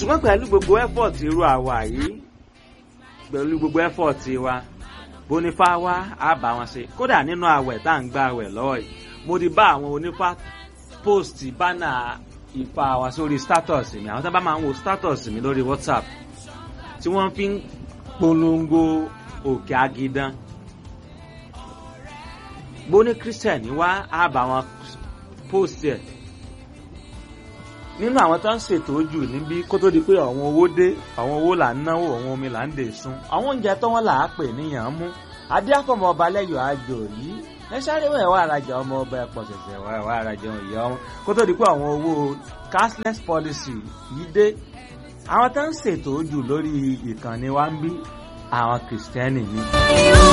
ṣùgbọ́n pẹ̀lú gbogbo effort irú àwa yìí pẹ̀lú gbogbo effort wa bónífá wá á bá wọn ṣe kódà nínú àwẹ̀ tá à ń gba àwẹ̀ lọ́wọ́ yìí mo ti bá àwọn onífá post bánà ìfà wa sórí status mi àwọn tó bá máa ń wo status mi lórí whatsapp tí wọ́n fi ń polongo òkè agidan bóní christian wá á bá wọn post ẹ̀ nínú àwọn tó ń ṣètò ojú níbí kó tó di pé àwọn owó dé àwọn owó là ń náwó àwọn omi là ń dè sun àwọn oúnjẹ tó wọn là á pè níyàn mú adé àfọmọ ọba lẹyọ àjò yìí ẹ sáré wọn ẹwà arajà ọmọ ọba ẹpọ ṣẹṣẹ wà ẹwà arajà ìyá wọn kó tó di pé àwọn owó cashless policy yìí dé àwọn tó ń ṣètò ojú lórí ìkànnì wa ń bí àwọn kìrìsìtẹ́nì ni.